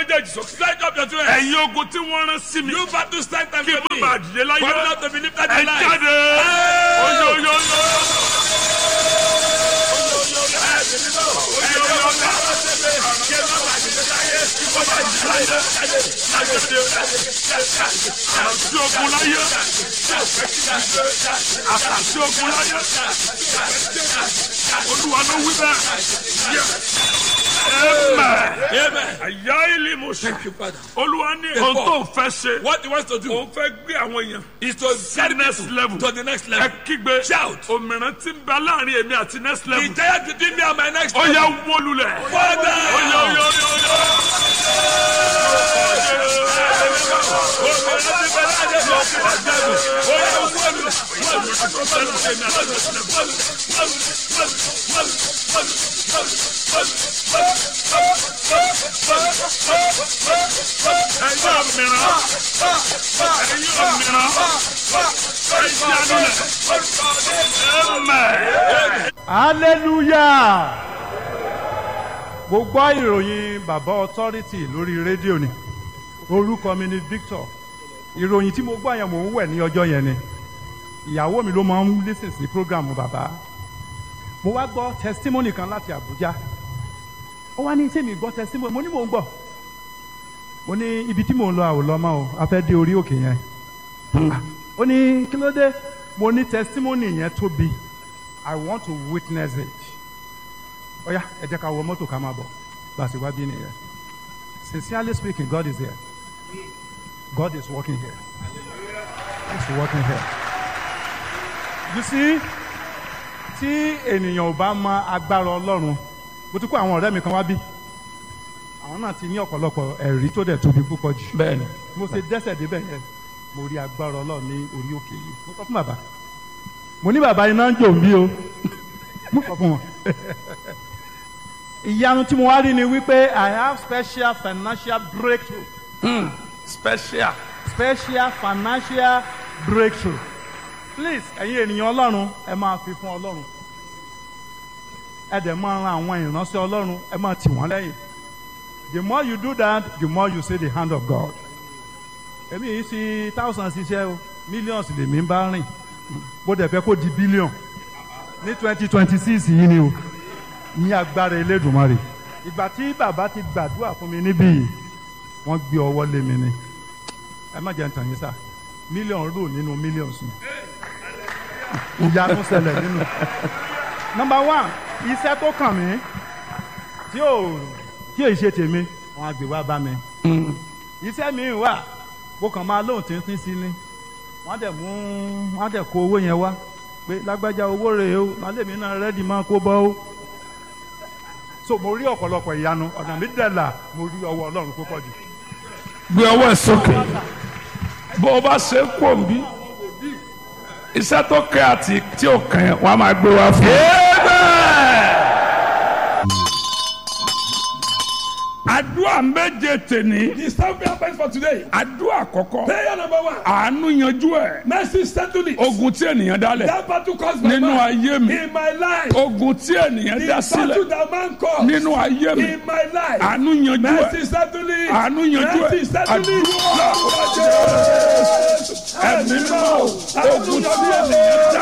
méjèèjì sókè. Stretch up your two hands. ẹ̀yin ogun tí wọ́n rán sí mi. You battle stand time kí n for má me. bàa dìde láyé. For me not to be lifted ẹ in life. jáde. oyo oyo oyo. àti ogun láyé. àti ogun láyé. olúwa ló wí bẹ́ẹ̀. Amen. Amen. àyà ilé mo ṣe. Thank you, Father. olúwa ní ohun tó fẹ́ ṣe. What he wants to do òun fẹ́ gbé àwọn èèyàn. is to carry next people level. to the next ẹ level. kígbe. Shout. òmìnira tí ń bẹ láàrin èmi àti next The level. giant between me and my next ó level. yẹ wọlulẹ̀. Father. ó yẹ ó yẹ ó yẹ ó yẹ. ẹ̀yin òmìnira. ẹ̀yin òmìnira. ẹ̀yin àdúlẹ̀. amen. hallelujah mo gbọ́ ìròyìn bàbá authority lórí rédíò ni orúkọ mi ni victor ìròyìn tí mo gbọ́ yẹn mò ń wẹ̀ ní ọjọ́ yẹn ni ìyàwó mi ló máa ń lísìn sí program bàbá mo wá gbọ́ testimony kan láti abuja ó wá ní sẹ́mi gbọ́ testimony mo ní mò ń gbọ́ mo ní ibi tí mò ń lọ àwòlọ́ mọ́ o a fẹ́ dé orí òkè yẹn ó ní kí ló dé mo ní testimony yẹn tóbi i want to witness it ó yá ẹ jẹ́ ká wọ mọ́tò ká máa bọ̀ bá a ṣe wá bí nìyẹn sincerely speaking god is here god is working here he is working here you see tí ènìyàn ò bá mọ agbára ọlọ́run mo ti kó àwọn ọ̀rẹ́ mi kan wá bí àwọn náà ti ní ọ̀pọ̀lọpọ̀ ẹ̀rí tó dẹ̀ tóbi púpọ̀ jù bẹ́ẹ̀ni. mo ṣe dẹ́sẹ̀ débẹ̀ yẹn mo rí agbára ọlọ́run ní orí òkè yìí mo sọ fún bàbá mo ní bàbá iná ń jò mí o mo sọ fún wọn. ìyanu tí mo wá rí ni wípé i have special financial breakthrough special. special financial breakthrough please ẹ̀yin ènìyàn ọlọ́run ẹ máa fi fún ọlọ́run ẹ dẹ̀ máa ran àwọn ìránṣẹ́ ọlọ́run ẹ máa tì wọ́n lẹ́yìn the more you do that the more you see the hand of God èmi yìí sí thousands ṣiṣẹ́ o millions lèmi ń bá rìn bó dẹ̀ fẹ́ kó di billion ní twenty twenty six yìí ni o ní agbára elédùnmarè ìgbà tí bàbá ti gbàdúrà fún mi níbí yìí wọ́n gbé ọwọ́ lé mi ni ẹ má jẹ́ ntàn yín sá mílíọ̀nù rò nínú mílíọ̀nù sùn ìyanu ṣẹlẹ̀ nínú. number one iṣẹ́ tó kàn mí tí ò tí ò ṣe tèmi wọn á gbé wá bá mi. iṣẹ́ mi wà mo kàn máa lóhùn tíntín sí ni wọ́n á dẹ̀ mú wọ́n á dẹ̀ kó owó yẹn wá pé lágbájá owó rèé o màálèmí náà rẹ́dì máa kó bọ́ o. so mo rí ọ̀pọ̀lọpọ̀ ìyanu ọ̀nà mi dẹ̀ là mo rí ọwọ́ ọlọ́run púpọ̀ jù. gbé ọwọ́ ẹ̀ sókè bó o bá ṣe ń pò ń bí iṣẹ́ tó kẹ́ àti tí ò kàn yẹn wọ́n á máa gbé wá fún un. àdúrà méje tèní The seven prayer points for today. àdúrà àkọ́kọ́ Prayer number one. àánú yanjú ẹ̀ Mercy settle it. ogun tí ènìyàn dálẹ̀ That battle caused by nínú man. ayé mi In my life. ogun tí ènìyàn The dá battle sílẹ̀ that man caused. nínú ayé mi In my life. àánú yanjú ẹ̀ Mercy settle it. àánú yanjú ẹ̀ Mercy settle it. àdúrà ẹ̀mí mọ́ ogun tí ènìyàn dá